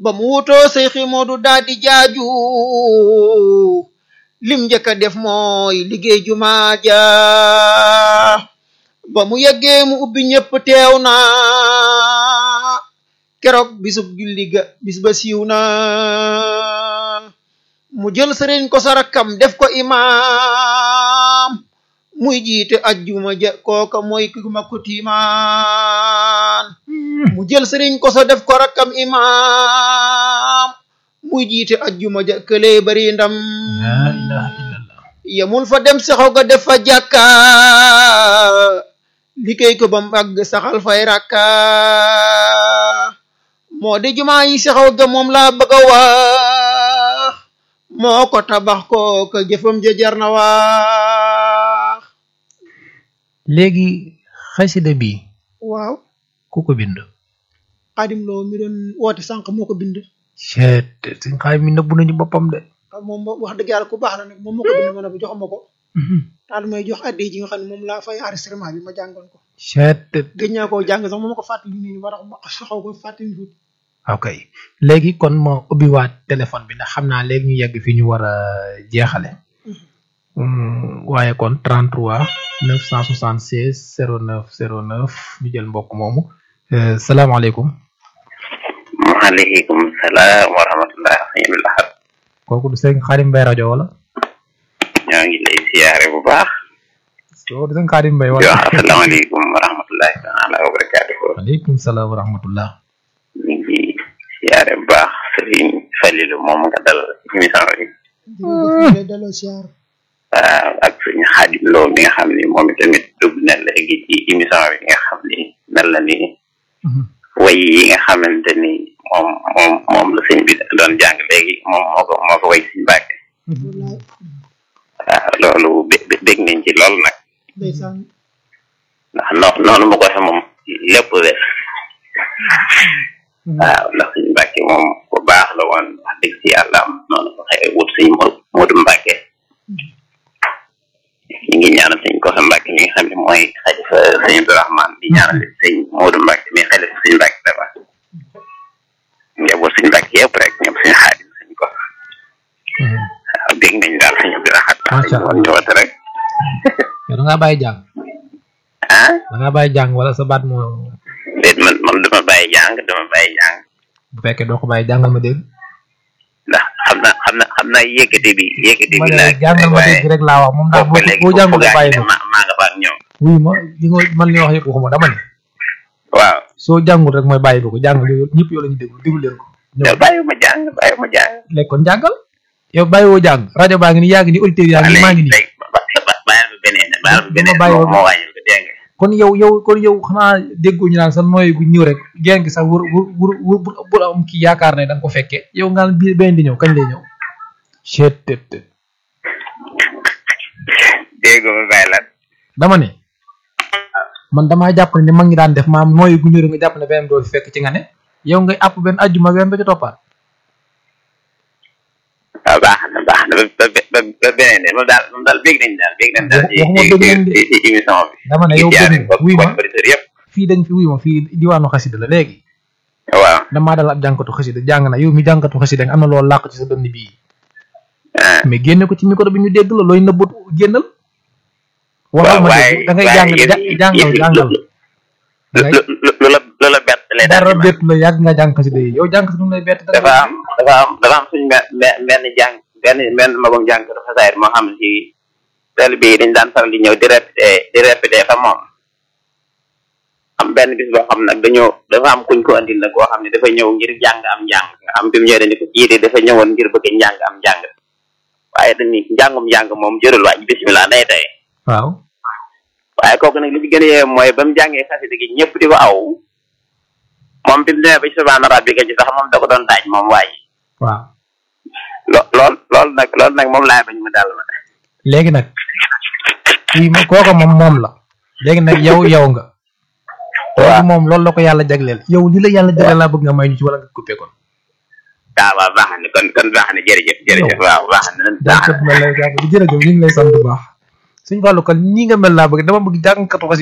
ba mu wutoo Seyxi Moodu daa di jaaju lim njëkk a def mooy liggéey jumaa ja ba mu yeggee mu ubbi ñëpp teew na keroog bisub julli ga bis ba siiw na mu jël sëriñ ko sa rakkam def ko imaam muy jiite ajjuma ja kooka mooy ki ma ko tiimaan mu jël sëriñ ko sa def ko rakkam imaam muy jiite ajjuma ja këlee bari ndam la ilaha illallah yemul fa dem saxaw ga def fa jàkka liggéey ko bam àgg saxal fay rakka moo di jumaa yi saxaw ga moom laa bëgg a wax moo ko tabax ko ka jëfam ja jar na wax léegi xasida bi waaw ku ko bind xaadim loo mi doon woote sànq moo ko bind ceet suñ xaay mi nëbbu nañu boppam de moom wax dëgg yàlla ku baax la nag moom moo ko bind ma ne ko jox ma ko daal may jox addi ji nga xam ne moom laa fay enregistrement bi ma jàngoon ko ceet gëj naa koo jàng sax moom ma ko fàttali nii ba tax ma xaw ko fàttali tuuti ok léegi kon ma ubbiwaat téléphone bi ndax xam naa léegi ñu yegg fi ñu war a jeexale waaye kon 33 976 09 09 ñu jël mbokk moomu salaamaaleykum maaleykum salaam wa rahmatullah sëñ bi laxat kooku du sëñ Xaadim Mbay rajo wala ñoo ngi lay siyaare bu baax kooku du sëñ Xaadim Mbay di wala wax asalaamaaleykum wa rahmatullahi taala wa barakaatuhu waaleykum salaam wa rahmatullah ñu ngi siyaare bu baax sëriñ Falilu moom nga dal émission bi jërëjëf delloo siyaar waaw ak sëñ Xaadim Lo mi nga xam ni moom tamit dugg na léegi ci émission bi nga xam ni mel na ni way yi nga xamante ni moom moom moom la sëñ bi doon jàng léegi moom moo ko moo ko way sëñ Mbàkke wallaay waaw loolu bé- bé- bég nañ ci lool nag ndeysaan ndax noo noonu mu ko waxee moom lépp wér waaw ndax suñu mbàkke moom ku baax la woon wax dëgg ci yàlla am noonu ko xëy wut suñu mo Moodu Mbàkke ñu ngi ñaanal suñ ko xam mbàkke mi nga xam ne mooy xalifa sëñ Abdourahman di ñaanal sëñ Moodu Mbàkke mi xalifa suñu mbàkke dafa njaboot suñu mbàkke yëpp rek ñoom suñu xaadim suñ ko waaw dégg nañ daal suñu Abdourahman Macha woon ñëwat rek yow da ngaa bàyyi jàng ah da ngaa bàyyi jàng wala sa baat moo déet man man dama bàyyi jàng dama bàyyi jàng bu fekkee doo ko bàyyi jàngal ma dégg ndax xam na xam na xam naa yëkkati bi yëkkati ma bi ne laa jàngal ma dégg rek laa wax moom daal boo léegi boo jàngul foofu bàyyi ne ma ma maa nga fa ak ñoom wuy ma li nga man li nga wax yëpp waxuma dama ne waaw soo jàngul rek mooy bàyyi ko jàngal yow ñëpp yow la ñu déglu déglu leen ko yow ñëw bàyyi ma jàng bàyyi ma jàng léegi kon jàngal yow bàyyi woo jàng rajo baa ngi ni yaa ngi ni auditeurs yaa ngi ni maa ngi nii léegi ba ba bàyyi ma beneen bàyyi ma beneen bàyyi moo ma- moo wàññil ko dégg nga kon yow yow kon yow xanaa déggoo ñu naan sa nooy gu ñëw rek geen gi sax wur wur wur wur bu bu am kii yaakaar ne da nga ko fekkee yow nga naan bii benn di ñëw kañ lay ñëw chet tet tet dégg nga bàyyi lan dama ne man damaa jàpp ne mag ñi daan def maam nooy gu ñëw rek nga jàpp ne benn doo fi fekk ci nga ne yow ngay àpp benn ajjuma benn ba ca toppaat waaw baax na baax na ba ba ba ba beneen de moom daal moom daal bég nañ daal bég nañ daal ci Waxuma bég nañ de. ci ci émission bi dama ne yow ci jaare bëgg bokk wuy ma bokk auditeurs yëpp fii dañ fi wuy ma fii diwaanu xasida la léegi waaw damaa dal ab jànkatu xasida jàng na yow mi jànkatu xasida am na loolu làq ci sa dënn bii ah mais génne ko ci micro bi ñu dégg la looy nëbbut génnal waxal ma dégg da ngay jàng ja- jàngal jàngal da ngay lu lu lu la lu la bett lay daal dara di ma bett la yàgg nga jàng xasida yi yow jàng nu mu lay bett da dafa am dafa am dafa am suñ benn benn jàng benn benn magum jàng dafa saayir moo xam ne ci taalibe yi dañ daan faral di ñëw di répété di répété fa moom am benn bis boo xam nag dañoo dafa am kuñ ko andil nag koo xam ne dafa ñëw ngir jàng am njàng nga xam bi mu ñëwee dañu ko kii de dafa ñëwoon ngir bëgg njàng am njàng waaye dañu njàngum njàng moom jërul waaj bismillah day tey waaw waaye kooku nag li ci gën a yee mooy ba mu jàngee xasida gi ñëpp di ko aw moom bi mu demee ba ci subhaana rabbika ci sax moom da ko doon daaj moom waay waaw lo lool loolu nag loolu nag moom laay bañ mu dal ma léegi nag fii ma kooka moom moom la léegi nag yow yow nga léegi moom loolu la ko yàlla jagleel yow li la yàlla jagleel laa bëgg nga may ñu ci wala nga coupé kon waaw waaw baax na kon kon baax na jërëjëf jërëjëf waaw baax na baax jàngkat mel lay jàng di jërëjëf ñu ngi lay sant bu baax suñ wàllu kan ñi nga mel laa bëgg dama bëgg jàngkatu xasida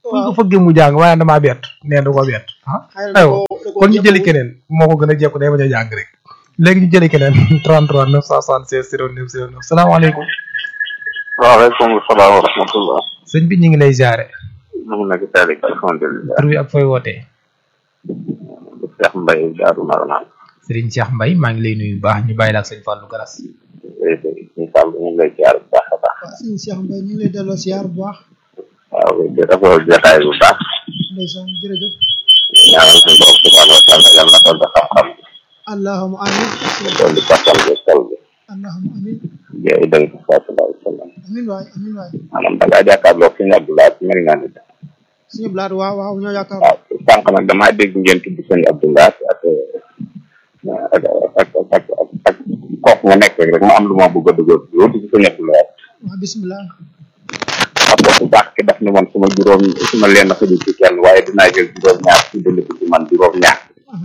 buñ ko fëggee mu jàng waaye damaa bett nee du ko bett ah aywa kon ñu jëli keneen moo ko gën a jekku day bañ a jàng rek léegi ñu jëli keneen 33 976 09 09 salaamaaleykum waaleykum salaam wa rahmatullah sëñ bi ñu ngi lay ziare ñu ngi nekk teel alhamdulilah tur bi ak fooy wootee Cheikh Mbaye Daaru Marnaan Serigne Cheikh Mbaye maa ngi lay nuyu bu baax ñu bàyyi la ak sëñ Fallou Garas ñu sàll ñu ngi lay jaar bu baax a baax waaw sëñ Cheikh Mbaye ñu ngi lay delloo siyaar bu baax waaw di rafetlu jotaay bu baax ndeysaan jërëjëf ñaanal suñu borom subhanahu wa taala yàlla na dolli xam-xam allahuma amin dolli kattan bi xel bi allahuma amin jeey dëng sallallahu alayhi wa sallam amin waay amin waay maanaam da ngaa jàkkaarloo fi ñu Abdoulaye mel nga ni suñu blaat waaw waaw ñoo yaakaar waaw sànq nag damaa dégg ngeen tudd sëñ Abdoulaye ak ak ak ak ak kooku nga nekk rek ma am lu ma bëgg a dugal yow dugg sëñ Abdoulaye waaw bismillah xam nga bu baax ki daf ni man suma juróom suma leen na xëju ci kenn waaye dinaa jël juróom ñaar ci dënd ko ci man juróom ñaar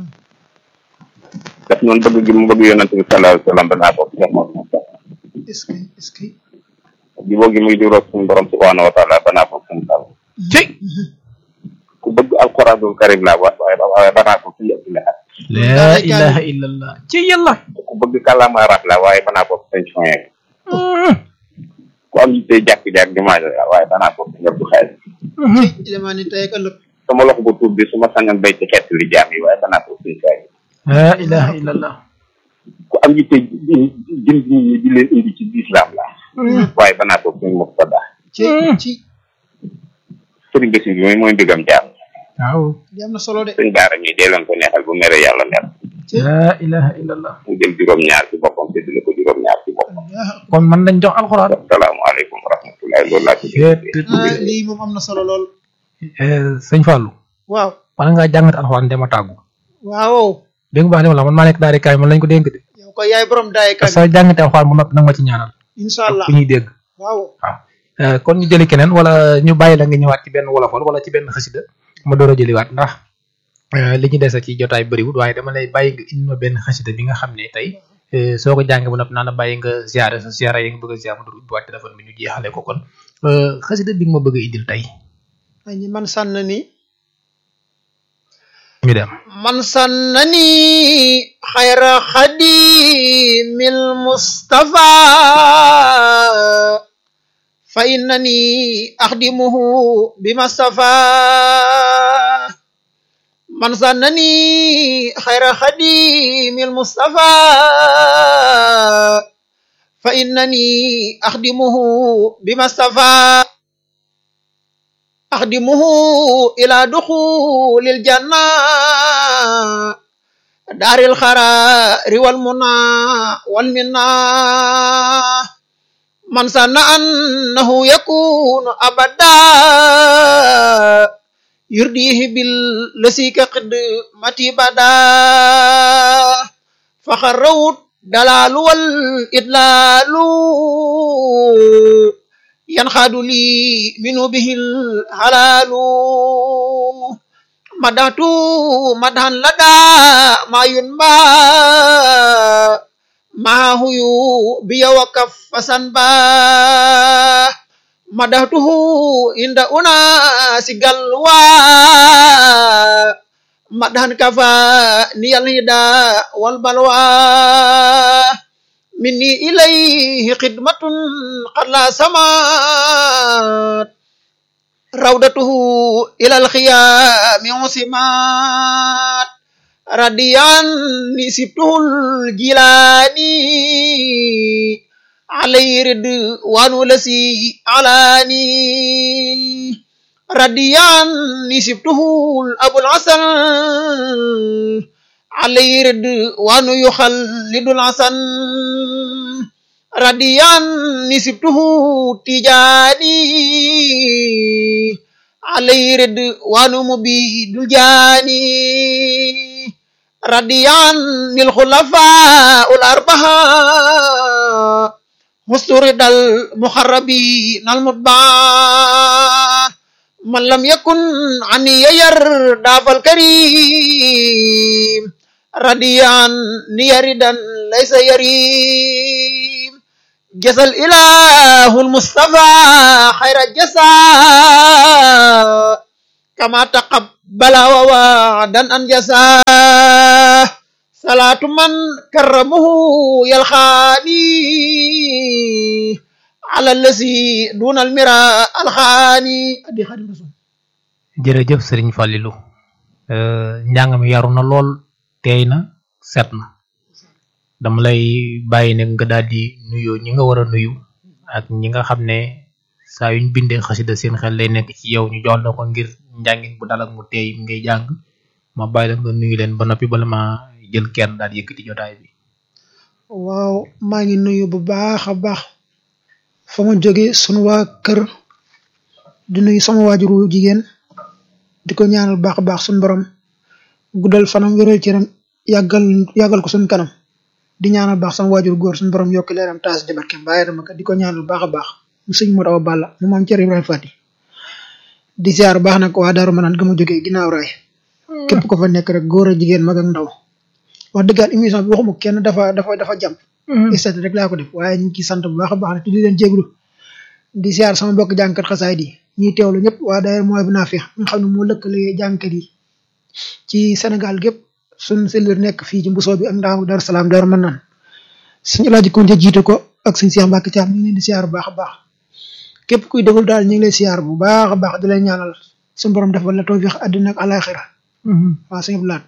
daf noonu bëgg gi mu bëgg yonante bi sallallahu alayhi wa sallam danaa ko Cheikh Modou Moustapha est-ce que est-ce que jiboo gi muy juróom suñu borom subhanahu wa taala danaa ko suñu sall ci ku bëgg alquranul karim laa wa waaye waaye danaa ko suñu Abdoulaye la ilaha illallah ci yàlla ku bëgg kàllaama arab laa waaye danaa ko sëñ Soye ku am yitte jàkk-jàkk di maajo waaye danaa ko sëñ Abdou Xaalis ci demaa ni tey ak ëllëg sama loxo bu tuub bi su ma sañoon béy ci xeet li jaam yi waaye danaa ko sëñ Soye la ilaha illallah ku am yitte jënd nit ñi di leen indi ci lislaam la waaye danaa ko suñ Murtada ci ci sëriñ Basi bi mooy mooy mbigam jaam waaw di am na solo de sëñ Baara mi dee leen ko neexal bu mere yàlla mer ci la ilaha illallah mu jël juróom-ñaar ci boppam te dina ko juróom-ñaar ci boppam kon man nañ jox alxuraan asalaamaaleykum wa rahmatullahi loolu laa ci ah lii moom am na solo lool sëñ Fallou waaw wala ngaa jàngat alxuraan dema tàggu waaw dégg nga baax li ma la man maa nekk daari kaay man lañ ko dénk de yow ko yaay borom daay parce kan que jàngate alxuraan bu noppi nag ma ci ñaanal incha allah ku ñuy dégg waaw waaw kon ñu jëli keneen wala ñu bàyyi la nga ñëwaat ci benn wolofal wala ci benn xasida ma door a jëliwaat ndax li ñu dese ci jotaay bëriwut waaye dama lay bàyyi nga indi ma benn xasida bi nga xam ne tey soo ko jàngee ba noppi naa la bàyyi nga ziare sa ziare yi nga bëgg a ziare ma door ubbiwaat téléphone bi ñu jeexale ko kon xasida bi nga ma bëgg a indil tey ay ñi man sànn ni ñu dem من سنني خير خديم المصطفى فإنني أخدمه بما اصطفى من سنني خير خديم المصطفى فإنني أخدمه بما اصطفى أخدمه إلى دخول الجنة دار الخرار والمنى والمنى من سن أنه يكون أبدا يرديه بالذي كقدمة بدا فخروت دلال والإدلال ينخاد لي منه به الحلال مدحت مدحا لدى ما ينبى معه بي وكف سنبا مدحته عند أناس قلوى مدحا كفاني الهدى والبلوى مني إليه خدمة قد لا سمات روضته إلى الخيام عصمات رديان سبته الجيلاني عليه رضوان لسي علاني رديان سبته الأبو العسل عليه رضوان يخلد العسن رديان نسبته تجاني عليه رضوان مبيد الجاني رديان الخلفاء الأربعة مسترد المخربين المتبعة من لم يكن عني يرضى فالكريم رديان يردا ليس يريم جزى الإله المصطفى خير الجزاء كما تقبل ووعدا أن جزاه صلاة من كرمه يلخاني على الذي دون المراء الخاني أدي خادم رسول jërëjëf sëriñ Fallilou njàng mi yaru na lool teey na set na dama lay bàyyi ne nga daal di nuyoo ñi nga war a nuyu ak ñi nga xam ne saa yuñ bindee xasida seen xel lay nekk ci yow ñu jox la ko ngir njàngin bu dal ak mu teey ngay jàng ma bàyyi la nga nuyu leen ba noppi bala ma jël kenn daal di yëkkati jotaay bi waaw maa ngi nuyu bu baax a baax fa ma jóge sunu waa kër di nuyu sama waajuru jigéen di ko ñaanal baax a baax sunu borom guddal fanam wéral cëram yàggal yàggal ko sunu kanam di ñaanal baax sama waajur góor sunu borom yokk leeram taas di barkeem bàyyi dama ko di ko ñaanal baax a baax mu sëñ mu daw balla mu maam Thierno Ibrahima Fati di ziar baax nag waa Daaru Manaan ga ma jógee ginnaaw raay képp ko fa nekk rek góor a jigéen mag ak ndaw wax dëggaat émission bi waxuma kenn dafa dafa dafa jàmp istat rek laa ko def waaye ñu ngi ciy sant bu baax a baax ne te di leen jéglu di siyaar sama mbokk jàngkat xasaay di ñiy teewlu ñëpp waa daayira mooy bu naafix nga xam ne moo lëkkale jàngkat yi ci Sénégal gépp suñ sellir nekk fii ci mbusoo bi ak ndaamu Daaru Salaam Daaru Manaan suñu laaji ko jiite ko ak suñu Seex Mbàkke Caam ñu ngi leen di siyaar bu baax a baax képp kuy déglu daal ñu ngi lay siyaar bu baax a baax di lay ñaanal suñu borom defal la tawfiix àddina ak alaxira waaw suñu laat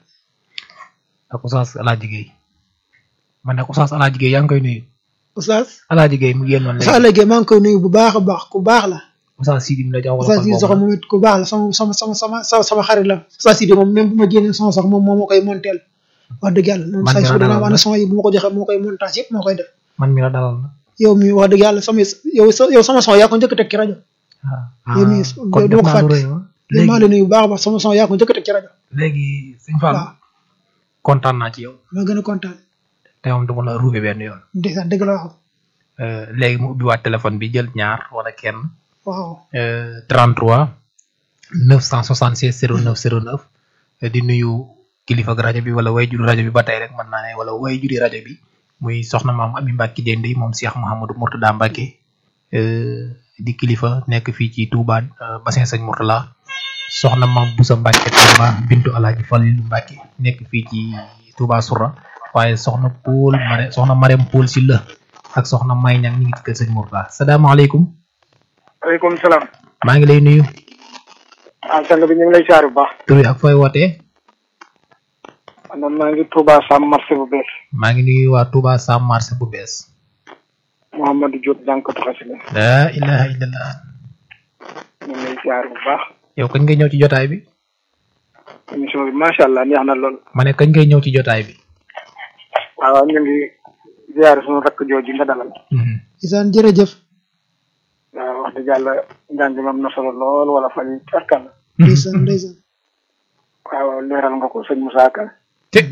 ak Oustaz Alaaji Gueye man nag Oustaz Alaaji Gueye yaa ngi koy nuyu Oustaz Alaaji Gueye mu génnoon Oustaz léegi léegi maa ngi koy nuyu bu baax a baax ku baax la Oustaz Sidi mi la jox wala Oustaz Sidi Soxo moom it ku baax la sama sama sama sama sama sama xarit la Oustaz Sidi moom même bu ma génnee son sax moom moo ma koy monteel wax dëgg yàlla moom Man say mi la su dana dalal wax na. ne son yi bu ma ko joxee moo koy montage yëpp moo koy def man mi la dalal na yow mi wax dëgg yàlla sama yow sa- yow sama son yaa ko njëkk a teg ci rajo ah yow mii kon du def ma ko naa lu fàtte rëy ma léegi maa léegi ngi lay nuyu bu baax a baax sama son yaa ko njëkk a teg ci rajo léegi sëñ Fall waaw kontaan naa ci yow ma gën a kontaan te moom dama la ruube benn yoon ndeysaan dëgg la wax Euh, léegi mu ubbiwaat téléphone bi jël ñaar wala kenn waaw euh, 33 976 09 09 euh, di nuyu kilifa ak rajo bi wala way juri rajo bi ba tey rek mën naa ne wala way juri rajo bi muy soxna maam Ami Mbacke Dende moom Cheikh Mouhamadou Mourtada Mbacke euh, di kilifa nekk fii ci Touba euh, bassin Sëñ Mourtala soxna maam Boussa Mbacke Touba bintu Alaaji Falilu Mbacke nekk fii ci Touba Soura waaye soxna Poul Mare soxna Marème Poul si la ak soxna May Ñang ñu ngi ci kër Sëñ Mourtala salaamaaleykum waaleykum salaam. maa ngi lay nuyu ah sang bi ñu ngi lay siyaar bu baax. tur bi ak fooy wootee man maa ngi Touba Sam marché bu bees. maa ngi nuyu waa Touba Sam marché bu bees Mouhamadou Diop jànkatu xasida. laa ilaha illallah ñu ngi lay siyaar bu baax. yow kañ ngay ñëw ci jotaay bi émission bi macha allah neex na lool. ma ne kañ ngay ñëw ci jotaay bi waaw ñu ngi siyaar suñu rakk jooju nga dalal. Mhm. isaan jërëjëf waaw wax dëgg yàlla njàng mi am na solo lool wala fan yii tarkal. ndeysaan ndeysaan waaw leeral nga ko sëñ Moussa Ka. te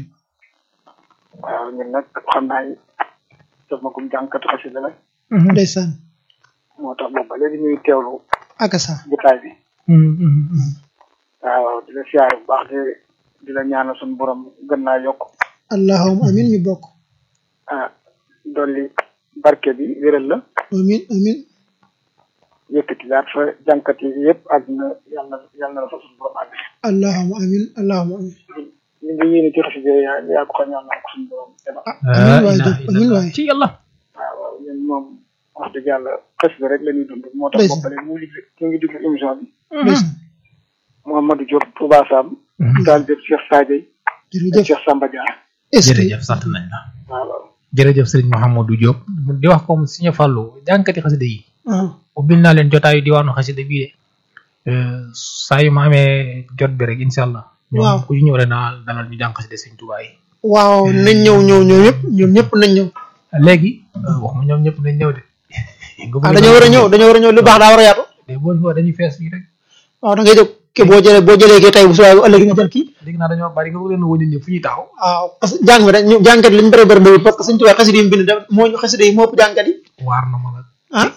waaw ñun nag xam naa ni def ma gum jànkatu xasida la. ndeysaan moo tax boobu ba léegi ñuy teewlu akasa jotaay bi. Mhm, mhm, mhm. waaw di la siyaar bu baax di di la ñaanal suñu borom gën naa yokk. allahumma amin ñu bokk ah dolli barke bi wéral la. amin amin yëkkati laat fa jànkat yi yëpp àdduna yàlla na yàlla na la fa suñu borom àgg allahumma amin allahumma amin li nga yéene ci xasida yaa yaa ko xam yàlla na ko suñu borom defal amin waay ilaha Diop amin illallah. waay ci yàlla waaw waaw ñun moom wax dëgg yàlla xasida rek la ñuy dund moo tax Ndeysaan. boppale mu ngi ñu ngi déglu émission bi ndeysaan Mouhamadou Diop Touba Sam daal jëf Cheikh Sadio ak jërëjëf Cheikh Samba Dia est-ce que jërëjëf sant nañ la waaw waaw jërëjëf Serigne Mouhamadou Diop di wax comme Serigne Fallou jànkati xasida yi ah ubbil naa leen jotaayu diwaanu xasida bii de Euh, saa yu ma amee jot bi rek incha allah ñoom Waaw. ku ci ñëw rek naa dalal ñu jàng xasida Serigne Touba yi waaw nañ ñëw ñëw ñëw ñëpp ñoom ñëpp nañ ñëw léegi wax ma ñoom ñëpp nañ ñëw de ah dañoo war a ñëw dañoo war a ñëw lu baax daa war a yaatu de boo ñu dañuy fees fii rek waaw da ngay jóg ke boo jëlee boo jëlee kii tey bu subaa bu ëllëg nga jël kii léegi naa dañoo bari nga bëgg leen a wëññi ñëpp fu ñuy taxaw waaw parce que jàng mi rek ñu jàngkat li mu bëri bëri bëri parce que suñ tubaab xasida yi mu bind def moo ñu xasida yi moo ëpp jàngkat yi waar na ma nag ah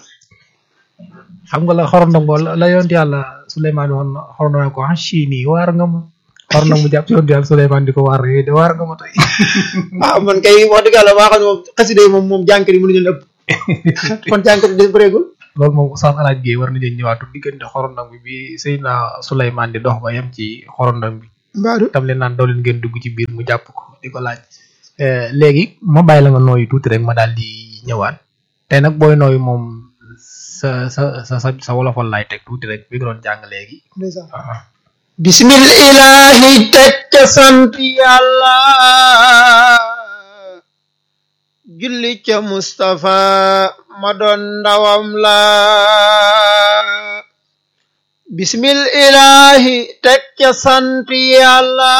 xam nga la xorondongo la la yonent yàlla Souleymane woon xorondongo ko ah chii nii waar nga ma xorondongo mu jàpp ci yonent yàlla Souleymane di ko waar yooyu de waar nga ma tey waaw man kay wax dëgg yàlla waa xam ne moom xasida yi moom moom jàngkat yi mënuñu leen ëpp kon jàngkat yi des bëreegul loolu moom Oustaz Alaaj Gueye war na leen ñëwaatu diggante xorondom bi bi Seydina Souleymane di dox ba yem ci xorondom bi mbaadu tam leen naan doo leen ngeen dugg ci biir mu jàpp ko di ko laaj léegi ma bàyyi la nga nooyu tuuti rek ma daal di ñëwaat tey nag booy nooyu moom sa sa sa sa sa wolofal laay teg tuuti rek bi nga doon jàng léegi ndeysaan waaw bismillahi teg ca sant yàlla julli ca Mustafa ma doon ndawam la bismillahi teg ca sant yàlla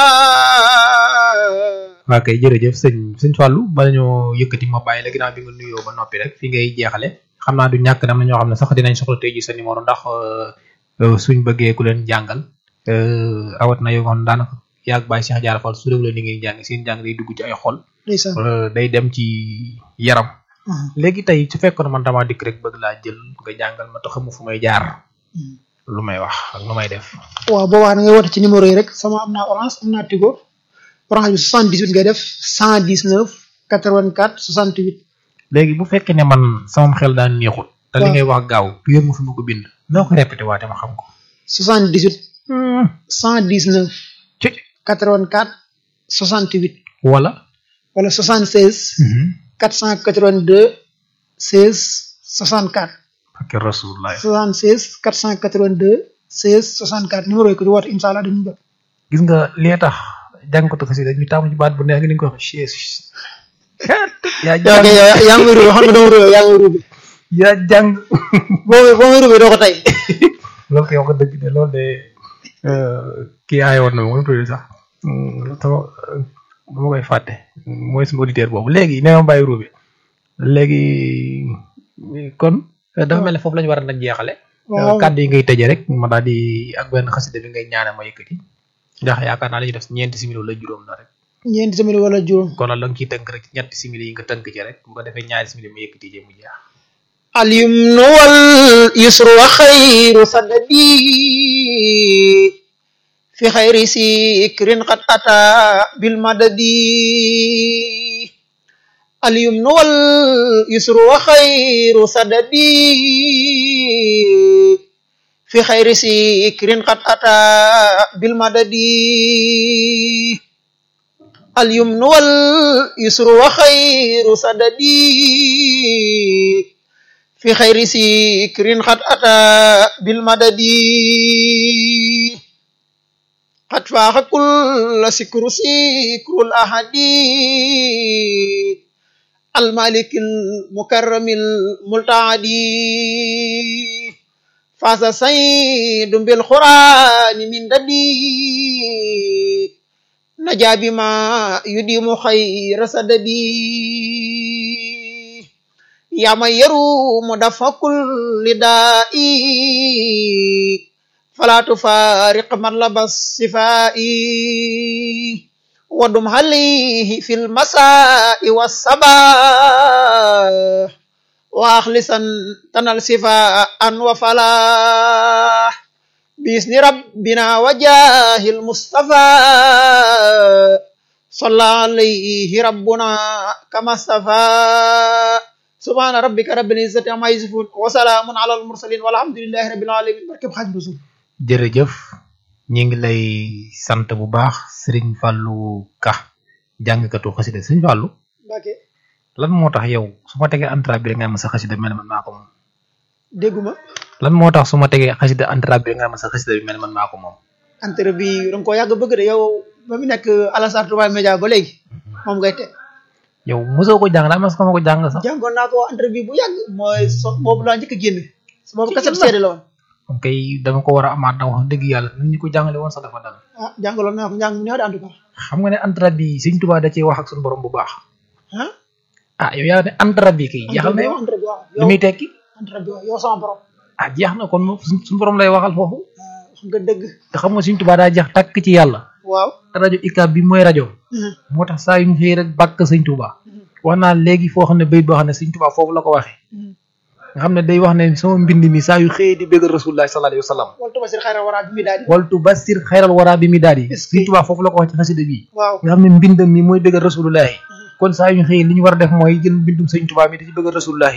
waa kay jërëjëf sëñ sëñ Fallou bala ñoo yëkkati ma bàyyi la ginnaaw bi nga nuyoo ba noppi rek fi ngay jeexale xam naa du ñàkk dam na ñoo xam ne sax dinañ soxla tey ji sa numéro ndax suñ bëggee ku leen jàngal rawat na yow xam daanaka yaag Baye Cheikh Diarra Fall su réew la li ngay jàng seen jàng day dugg ci ay xol ndeysaan day dem ci yaram léegi tey su fekkoon man damaa dikk rek bëgg laa jël nga jàngal ma taxamu fu may jaar lu may wax ak lu may def waaw boobaa da ngay woote ci numéro yi rek sama am naa orange am naa tigo orange bi 78 ngay def 119 84 68 léegi bu fekkee ne man sama xel daan neexut te li waaw. ngay wax gaaw yër ma fi ma ko bind noo ko répété waate ma xam ko 78 119 ci 84 68 wala wala 76 482 16 64 ak rasulullah 76 482 16 64 numéro yi ko di woote incha allah dañuy jot gis nga li tax jàngkatu xasida ñu taamu ci baat bu neex nga ni ko wax chaise yaa yow jàng kay yow yaa ngi may ruube xam nga dama ruube yaa ngi may ruube yaa jàng boo may boo may ruube doo ko tey loolu koy wax nga dëgg de loolu de kii aaye woon na ma mu tudd sax sama dama koy fàtte mooy suñu auditeur boobu léegi nee ma bàyyi ruube léegi kon dafa mel ne foofu la ñu war a nag jeexale waaw kàddu yi ngay tëje rek ma daal di ak benn xasida bi ngay ñaane ma yëkkati ndax yaakaar naa la ñuy def ñeenti simili wala juróom la rek ñeenti semaine wala juróom kon nag la nga ciy tënk rek ñetti simili yi nga tënk ci rek bu ko defee ñaari simili ma yëkkati jëm mu jeex اليمن واليسر وخير سددي في خير سكر قد أتى بالمدد اليمن واليسر وخير سددي في خير سكر قد أتى بالمدد اليمن واليسر وخير سددي في خير سكر قد أتى بالمدد قد فاق كل سكر سكر الأحد المالك المكرم الملتعد فاز سيد بالقرآن من ددي نجا بما يديم خير سددي يا من يروم دفع كل داء فلا تفارق من لبس صفائي ودم عليه في المساء والصباح واخلصا تنال صفاء وفلاح بإذن ربنا وجاه المصطفى صلى عليه ربنا كما اصطفى سبحان ربك رب العزة عما يصفون وسلام على المرسلين والحمد لله رب العالمين barkeb Xaadimu Rasuul jërëjëf ñu ngi lay sant bu baax Serigne Fallou Ka jàngkatu xasida Serigne Fallou Mbàkke lan moo tax yow su ma tegee entrave bi rek nga ma sa xasida mel ne man maa ko moom dégguma lan moo tax su ma tegee xasida entrave bi rek nga ma sa xasida bi mel ne man maa ko moom entre bi danga ko yàgg bëgg de yow ba mu nekk Alassane Touba Média ba léegi moom ngay te yow mosoo ko jàng daal mas nga ma ko jàng sax jàngoon naa ko entre bi bu yàgg mooy so boobu laa njëkk a génne su boobu kaset seede la woon kon kay dama ko war a amaat na wax dëgg yàlla nit ñi ko jàngale woon sax dafa dal ah jàngaloon naa ko njàng mu neex de en tout cas xam nga ne entrave bi Serigne Touba da cee wax ak suñu borom bu baax ah ah yow yaa ne entrave bi kay jeexal na yow entre bi waaw lu yow muy tekki entre bi waaw yow sama borom ah jeex na kon moom suñ- suñu borom lay waxal foofu ah, wax nga dëgg te xam nga Serigne Touba daa jeex tàkk ci yàlla waaw te rajo ICAB bi mooy rajo moo tax saa yu ñu xëy rek bàkk sëñ Touba wax naa léegi foo xam ne bayit boo xam ne sëñ Touba foofu la ko waxee nga xam ne day wax ne sama mbind mi saa yu xëyee di bëggal rasulullah sallallahu alayhi wa sallam wala tubasir xayra wara bi mi daal di waltu basir xayral wara bi mi daal yi Est-ce que- sëñ Touba foofu la ko wax ci xasida bi waaw nga xam ne mbindam mi mooy bëggal rasulullah kon saa yu ñu xëyee li ñu war a def mooy jël mbindum sëñ Touba mi di ci bëggal rasulullah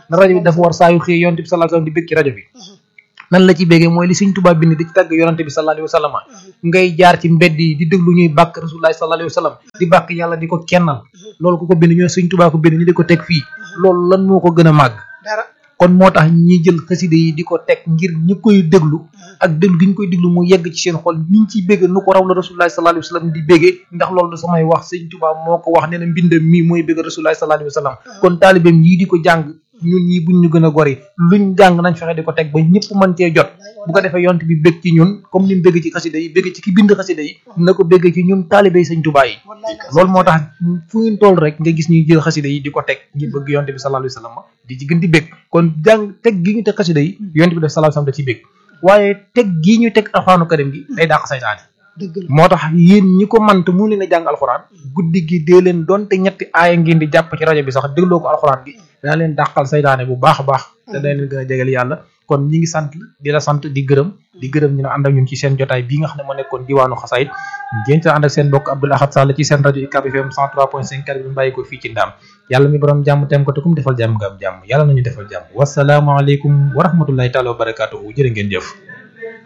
na rajo bi dafa war saa yu xëy yonent bi sallallahu alayhi wasallam di bég ci rajo bi nan la ci béggee mooy li Sëñ Tuubaa bind di ci tàgg yonante bi sallallahu alayhi wasallam ngay jaar ci mbedd yi di déglu ñuy bàkk rasulullahi sallallahu alayhi wasallam di bàkk yàlla di ko kennal loolu ku ko bind ñooy Sëñ Tuubaa ko bind ñu di ko teg fii loolu lan moo ko gën a màgg dara kon moo tax ñi jël xaside yi di ko teg ngir ñi koy déglu ak déglu gi ñu koy déglu mu yegg ci seen xol niñ ciy bégge nu ko raw la rasulullahi sallallahu alayhi wasallam di béggee ndax loolu du samay wax Sëñ Tuubaa moo ko wax nee na mbindam mii mooy bégg rasulullahi sallallahu alayhi wasallam kon taalibeem yii di ko jàng ñun ñii buñ ñu gën a gori luñ jàng nañ fexe di ko teg ba ñëpp mën cee jot bu ko defee yont bi bég ci ñun comme ni mu bégg ci xasida yi bégg ci ki bind xasida yi na ko bégg ci ñun taalibe yi Sëñ Tuubaa yi loolu moo tax fu ngeen toll rek nga gis ñuy jël xasida yi di ko teg ngir bëgg yonte bi sallallahu alayhi wasallam di ci gën di bég kon jàng teg gi ñu teg xasida yi yonte bi def sallallahu alayhi wasallam da ciy bég waaye teg gii ñu teg alxuraanu karim gi day dàq saytaane dëgg la moo tax yéen ñi ko mant mu leen a jàng alxuraan guddi gi dee leen donte ñetti aaya ngeen di jàpp ci rajo bi sax dégloo ko alxuraan gi daa leen dàqal saytaane bu baax a baax te day leen gën a jegeel yàlla kon ñi ngi sant di la sant di gërëm di gërëm ñu ne ànd ak ñun ci seen jotaay bii nga xam ne moo nekkoon diwaanu xasaayit ngeen ci ànd ak seen bokk Abdoul Ahad Sall ci seen rajo UCAB FM 103.5 kàddu bi bàyyi ko fii ci ndaam yàlla mi borom jàmm tem ko te kum defal jàmm nga am jàmm yàlla nañu defal jàmm wasalaamualeykum wa rahmatullahi taala wa barakatuhu jërë ngeen jëf